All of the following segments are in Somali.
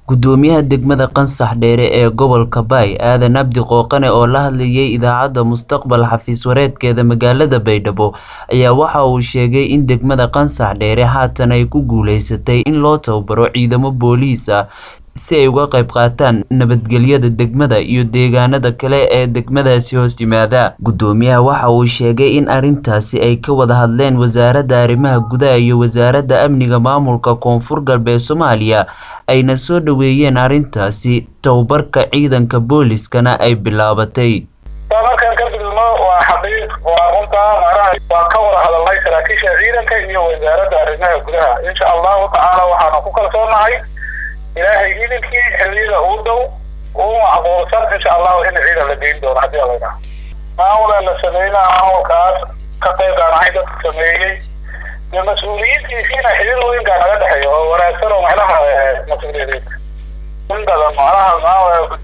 Gudoomiyaha degmada Qansax Dheere ee gobolka Bay Aadan Abdi Qooqane oo la hadlayay idaacadda Mustaqbal xafiis wareedkeeda magaalada Baydhabo ayaa waxa uu sheegay in degmada Qansax Dheere haatan ay ku guuleysatay in loo tababaro ciidamo booliis ah si ay uga qayb qaataan nabadgelyada degmada iyo deegaanada kale ee degmadaasi hoos yimaada. Gudoomiyaha waxa uu sheegay in arrintaasi ay ka wada hadleen Wasaaradda Arrimaha Gudaha iyo Wasaaradda Amniga Maamulka Koonfur Galbeed Soomaaliya ayna soo dhaweeyeen arrintaasi tababarka ciidanka booliiskana ay bilaabatay. markaan ka gudubno waa xaqiiq waa runtaa macnaha waan ka wada hadalnay saraakiisha ciidanka iyo wasaaradda arrimaha gudaha insha allahu tacaala waxaanu ku kalsoonahay ilaahay idinkii xilliyada uu dhow uu macquulsan insha allahu in ciidan la geyn doono haddii alla yidhaha maamula la sameynaa maamulkaas ka qayb aan ahay dadka sameeyey dee mas-uuliyiintiisiina xiriir weynkaa naga dhexeeya oo wanaagsan oo macnaha mas-uuliyadeed in badan macnaha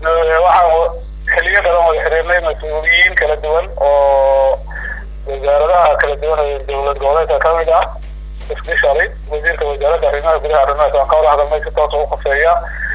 waxaan xiliyo badan wada xiriirnay mas-uuliyiin kala duwan oo wasaaradaha kala duwan ee dowlad goboleedka kamid ah especially wasiirka wasaaradda arrimaha gudaha arrimahaas waan ka wada hadalnay si toos ugu khafeeya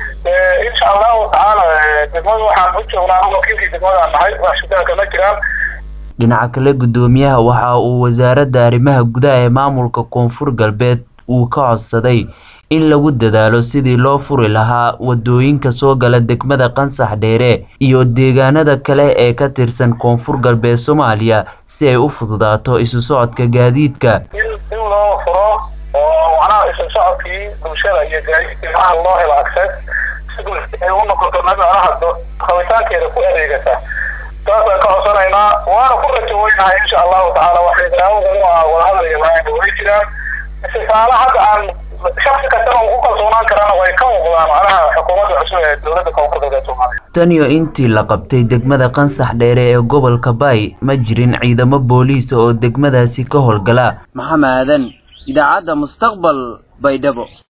insha allahu tacaala degmada waxaan u joognaa wakiilkii degmadaan nahay wax shidaha kama jiraan dhinaca kale gudoomiyaha waxa uu wasaaradda arrimaha gudaha ee maamulka koonfur galbeed uu ka codsaday in lagu dadaalo sidii loo furi lahaa wadooyinka soo gala degmada qansax dheere iyo deegaanada kale ee ka tirsan koonfur galbeed soomaaliya si ay u fududaato isu socodka gaadiidka in in loo furo oo macnaha isu socodkii bulshada iyo gaadiidkii macnaha loo helo access si bulshada ay u noqoto macnaha rabitaankeeda ku adeegata saasaan ka codsanaynaa waana ku rajo weynahay insha allahu tacaala waxay daawo badan oo wadahadal iyo laayinka way jiraan istisaalo hadda aan shaksi kastana uu ku kalsoonaan karana way ka muuqdaan macnaha xukuumadda cusub ee dowladda koonfur galbeed soomaaliya tan iyo intii la qabtay degmada qansax dheere ee gobolka baay ma jirin ciidamo booliisa oo degmadaasi ka howlgala maxamed aadan idaacadda mustaqbal baydhabo